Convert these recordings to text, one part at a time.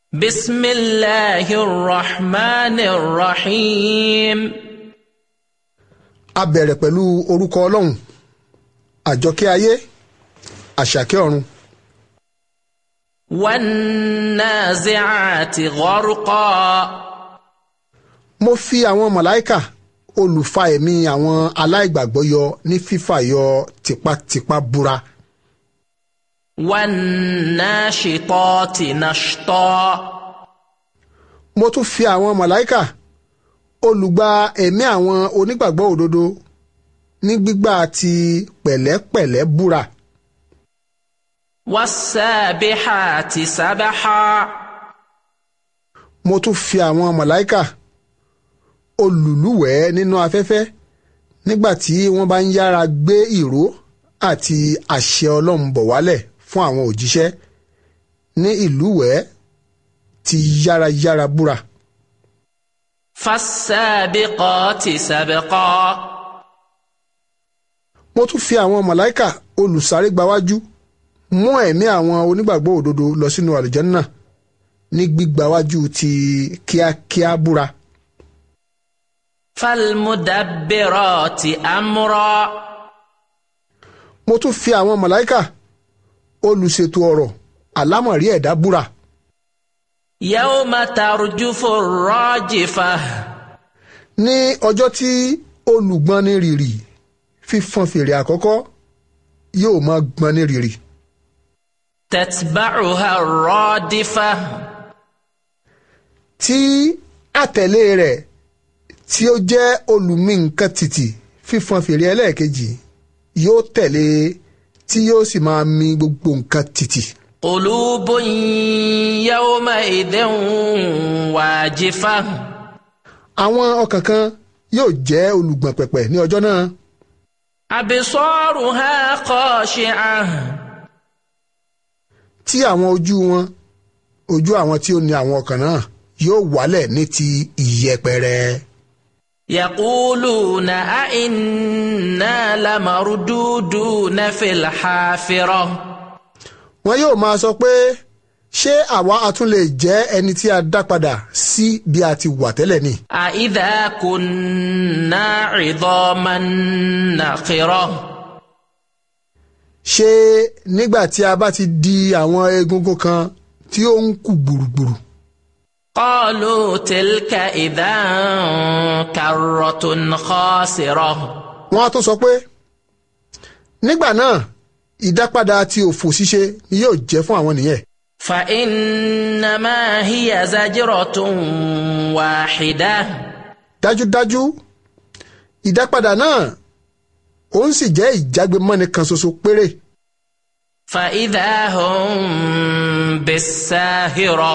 بسم الله الرحمن الرحيم a bẹ̀rẹ̀ pẹ̀lú orúkọ ọlọ́run àjọkẹ́ ayé àṣàkẹ́ ọ̀run والنازعات غرقا mo fi àwọn màláìkà olùfà ẹ̀mí àwọn aláìgbàgbọ́ yọ ní fífà yọ tipátipá búra والناشطات نشطا mo tún fi àwọn màláìkà olùgbà ẹ̀mí àwọn onígbàgbọ́ òdodo ní gbígbà ti pẹ̀lẹ́pẹ̀lẹ́ búra والسابحات سبحا mo tún fi àwọn màláìkà olùlúwẹ̀ẹ́ nínú afẹ́fẹ́ nígbà tí wọ́n bá ń yára gbé ìró àti àṣẹ ọlọ́run bọ̀ wálẹ̀ fún àwọn òjíṣẹ́ ní ìlúwẹ̀ẹ́ ti yárayára búra فالسابقات سبقا mo tún fi àwọn màláìkà olùsáré gbawájú mú ẹ̀mí àwọn onígbàgbọ́ òdodo lọ sínú àlùjànnà ní gbígbawájú ti kíákíá búra فالمدبرات أمرا mo tún fi àwọn màláìkà olùṣètò ọ̀rọ̀ àlámọ̀rí ẹ̀dá búra يوم ترجف الراجفة ní ọjọ́ tí olùgbọ́ni rìrì fífọn fèrè àkọ́kọ́ yóò máa gbọ́ni rìrì تتبعها الرادفة tí àtẹ̀lé rẹ̀ tí ó jẹ́ olùmí nǹkan tìtì fífọn fèrè ẹlẹ́ẹ̀kejì yóò tẹ̀lé tí yóò sì máa mì gbogbo nǹkan tìtì. قلوب يومئذ واجفة àwọn ọkàn kan yóò jẹ́ olùgbọ̀n pẹ̀pẹ̀ ní ọjọ́ náà أبصارها خاشعة tí àwọn ojú wọn ojú àwọn tí ó ní àwọn ọkàn náà yóò wálẹ̀ ní ti ìyẹpẹrẹ. يقولون أئنا لمردودون في الحافرة wọn yóò máa sọ pé ṣé àwa a tún lè jẹ́ ẹni tí a dá padà sí bí a ti wà tẹ́lẹ̀ ni. أإذا كنا عظاما نخرة ṣé nígbà tí a bá ti di àwọn egungun kan tí ó ń kú gbùrùgbùrù قالوا تلك إذا كرة خاسرة wọn á tún sọ pé nígbà náà ìdápadà ti òfò ṣíṣe ni yóò jẹ́ fún àwọn nìyẹn. فإنما هي زجرة واحدة dájúdájú ìdápadà náà òun sì jẹ́ ìjágbémọ́ni kan ṣoṣo péré فإذا هم بالساهرة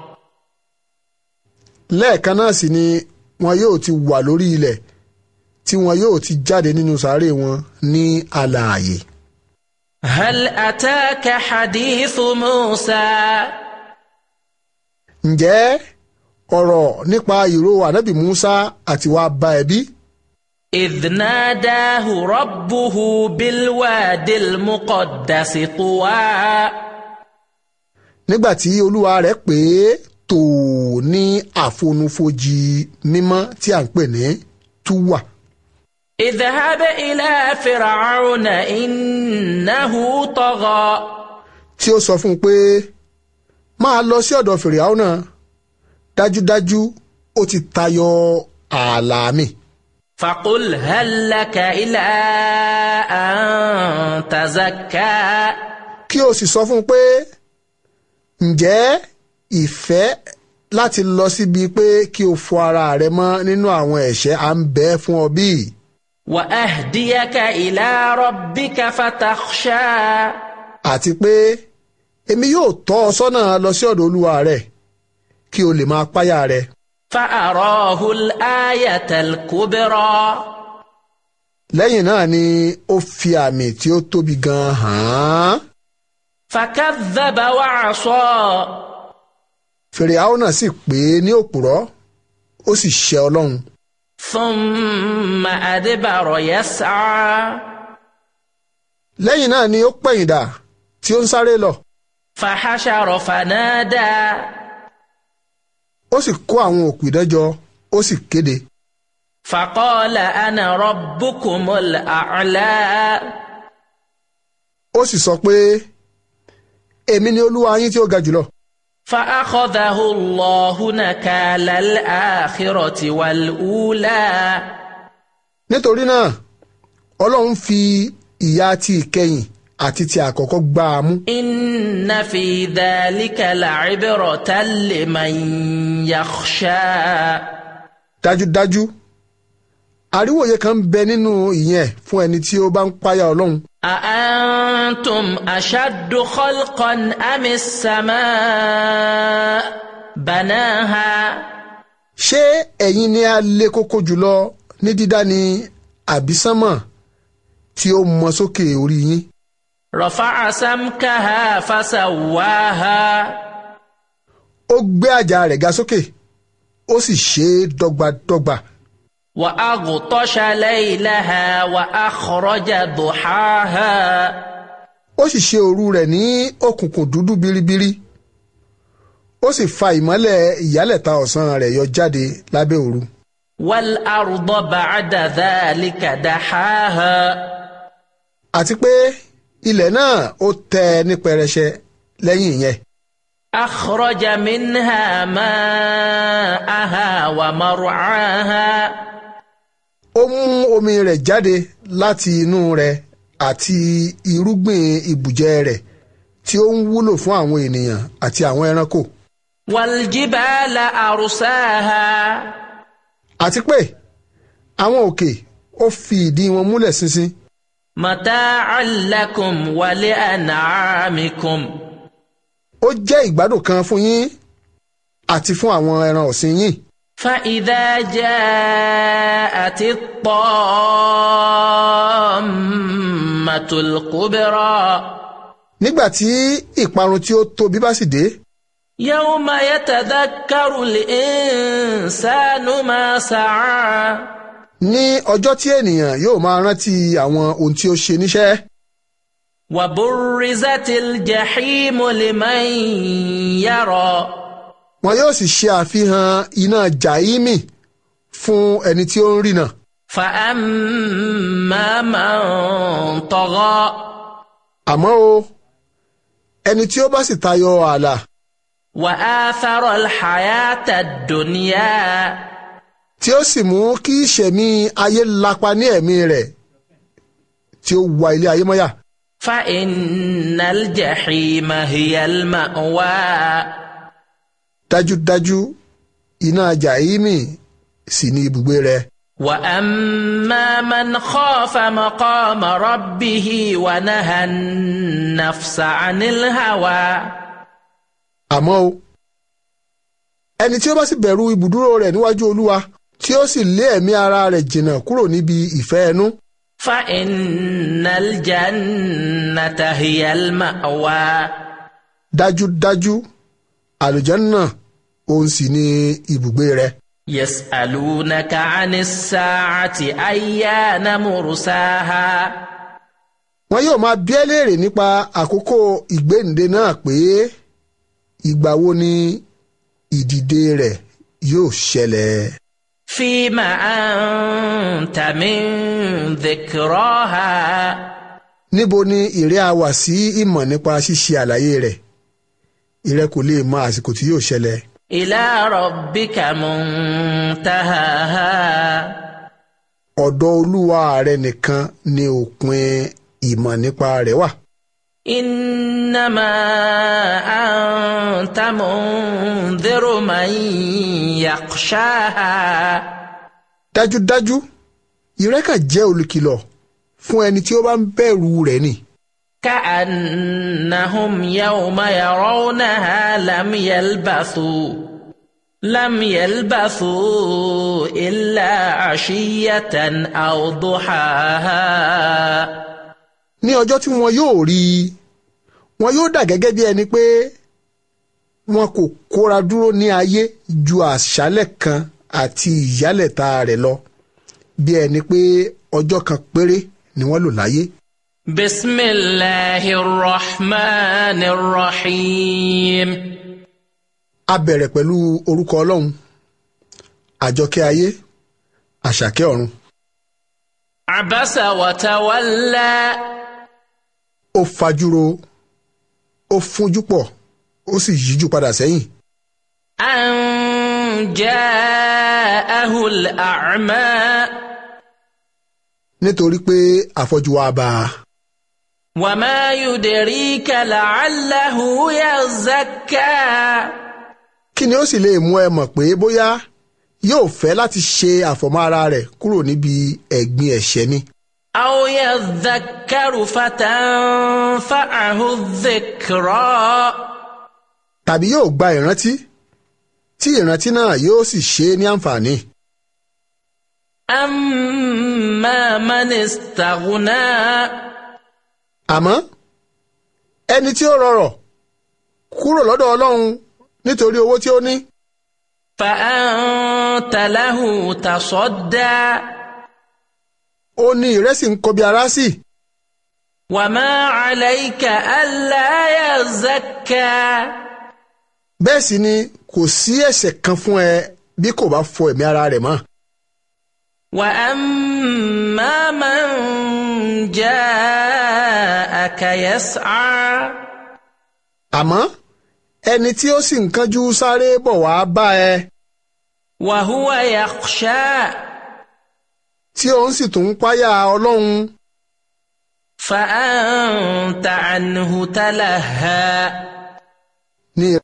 lẹ́ẹ̀kan náà sì ni wọn yóò ti wà lórí ilẹ̀ tí wọn yóò ti jáde nínú sàárè wọn ní alààyè. هل أتاك حديث موسى ǹjẹ́ ọ̀rọ̀ nípa ìró ànábì Musa àti wàá bá ẹ bí? إذ ناداه ربه بالواد المقدس طوى nígbà tí olúwa rẹ̀ pè é tò ní àfonúfojì mímọ́ tí à ń pè ní túwà. اذهب إلى فرعون إنه طغى tí ó sọ fún un pé máa lọ sí ọ̀dọ̀ fìrìhàwọ́nà dájúdájú ó ti tayọ ààlà mi. فقل هل لك إلى أن تزكى kí o sì sọ fún un pé ǹjẹ́ ìfẹ́ láti lọ síbi pé kí o fọ ara rẹ mọ́ nínú àwọn ẹ̀ṣẹ̀ à ń bẹ fún ọ bí? وأهديك إلى ربك فتخشى àti pé èmi yóò tọ́ ọ sọ́nà lọ sí ọ̀dọ̀ olúwa rẹ kí o lè máa páyà rẹ. فأراه الآية الكبرى lẹ́yìn náà ni ó fi àmì tí ó tóbi gan-an hàn án. فكذب وعصى fìrìhàwọ́nà sì pè é ní òpùrọ́ ó sì ṣẹ ọlọ́run. ثم أدبر يسعى lẹ́yìn náà ni ó pẹ̀yìndà tí ó ń sáré lọ. فحشر فنادى ó sì kó àwọn òpìdán jọ ó sì kéde فقال أنا ربكم الأعلى ó sì sọ pé èmi ni olúwa yín tí ó ga jùlọ فأخذه الله نكال الآخرة والأولى nítorí náà ọlọ́run fi ìyà ti ìkẹyìn àti ti àkọ́kọ́ gbá a mú إن في ذلك لعبرة لمن يخشى dájúdájú àríwòye kan ń bẹ nínú ìyẹn fún ẹni tí ó bá ń páyà ọlọ́run أأنتم أشد خلقا أم السماء بناها ṣé ẹ̀yin ni a lé kókó jùlọ ní dídá ni àbí sánmọ̀ tí ó mọ sókè orí yín رفع سمكها فسواها ó gbé àjà rẹ̀ ga sókè ó sì ṣe é dọ́gbadọ́gba وأغطش ليلها وأخرج ضحاها ó sì ṣe òru rẹ̀ ní òkùnkùn dúdú biribiri ó sì fa ìmọ́lẹ̀ ìyálẹ̀ta ọ̀sán rẹ̀ yọ jáde lábẹ́ òru والأرض بعد ذلك دحاها àti pé ilẹ̀ náà ó tẹ́ ẹ ní pẹrẹsẹ lẹ́yìn ìyẹn أخرج منها ماءها ومرعاها ó mú omi rẹ̀ jáde láti inú rẹ̀ àti irúgbìn ibùjẹ rẹ̀ tí ó ń wúlò fún àwọn ènìyàn àti àwọn ẹranko والجبال أرساها àti pé àwọn òkè ó fi ìdí wọn múlẹ̀ ṣinṣin متاعا لكم ولأنعامكم ó jẹ́ ìgbádùn kan fún yín àti fún àwọn ẹran ọ̀sìn yín فإذا جاءت الطامة الكبرى nígbà tí ìparun tí ó tóbi bá sì dé يوم يتذكر الإنسان ما سعى ní ọjọ́ tí ènìyàn yóò máa rántí àwọn ohun tí ó ṣe níṣẹ́ وبرزت الجحيم لمن يرى wọn yóò sì ṣe àfihàn iná jàímì fún ẹni tí ó ń rìnà فأما من طغى àmọ́ o ẹni tí ó bá sì tayọ ààlà وآثر الحياة الدنيا tí ó sì mú kí ìṣẹ̀mí ayé lapa ní ẹ̀mí rẹ̀ tí ó wa ilé ayé mọ́yà فإن الجحيم هي المأوى dájúdájú iná jàímì sì ní ibùgbé rẹ̀ وأما من خاف مقام ربه ونهى النفس عن الهوى àmọ́ o ẹni tí ó bá sì bẹ̀rù ibùdúró rẹ̀ níwájú olúwa tí ó sì lé ẹ̀mí ara rẹ̀ jìnnà kúrò níbi ìfẹ́ ẹnu فإن الجنة هي المأوى dájúdájú àlùjànnà òun sì ní ibùgbé rẹ̀ يسألونك عن الساعة أيان مرساها wọn yóò máa bi ẹ́ léèrè nípa àkókò ìgbéǹde náà pé ìgbà wo ni ìdìde rẹ̀ yóò ṣẹlẹ̀ فيما أنت من ذكراها níbo ni ìrẹ́ a wà sí ìmọ̀ nípa ṣíṣe àlàyé rẹ̀ ìrẹ́ kò lè mọ àsìkò tí yóò ṣẹlẹ̀ إلى ربك منتهاها ọ̀dọ̀ olúwa rẹ̀ nìkan ni òpin ìmọ̀ nípa rẹ̀ wà إنما أنت منذر من يخشاها dájúdájú ìrẹ́kà jẹ́ olùkìlọ̀ fún ẹni tí ó bá ń bẹ̀rù rẹ̀ ni كأنهم يوم يرونها لم يلبثوا لم يلبثوا إلا عشية أو ضحاها ní ọjọ́ tí wọn yóò rí i wọn yóò dà gẹ́gẹ́ bí ẹni pé wọn kò kóra dúró ní ayé ju àṣálẹ̀ kan àti ìyálẹ̀ta rẹ̀ lọ bí ẹni pé ọjọ́ kan péré ni wọ́n lò láyé. بسم الله الرحمن الرحيم a bẹ̀rẹ̀ pẹ̀lú orúkọ ọlọ́run àjọkẹ́ ayé àṣàkẹ́ ọ̀run عبس وتولى ó fajúro ó fúnjú pọ̀ ó sì yíjú padà sẹ́yìn أن جاءه الأعمى nítorí pé àfọ́jú wa bá a وما يدريك لعله يزكى kí ni ó sì lè mú ẹ mọ̀ pé bóyá yóò fẹ́ láti ṣe àfọ̀mọ́ ara rẹ̀ kúrò níbi ẹ̀gbin ẹ̀ṣẹ̀ ni أو يذكر فتنفعه الذكرى tàbí yóò gba ìrántí tí ìrántí náà yóò sì ṣe é ní àǹfààní أما من استغنى àmọ́ ẹni tí ó rọrọ̀ kúrò lọ́dọ̀ ọlọ́run nítorí owó tí ó ní فأنت له تصدى ó ní ìrẹsì ń kọbi ara sí وما عليك ألا يزكى bẹ́ẹ̀ sì ni kò sí ẹ̀ṣẹ̀ kan fún ẹ bí kò bá fọ ẹ̀mí ara rẹ̀ mọ́ وأما من جاءك يسعى àmọ́ ẹni tí ó sì ń kánjú sáré bọ̀ wá bá ẹ وهو يخشى tí òun sì tún ń páyà ọlọ́run فأنت عنه تلهى ní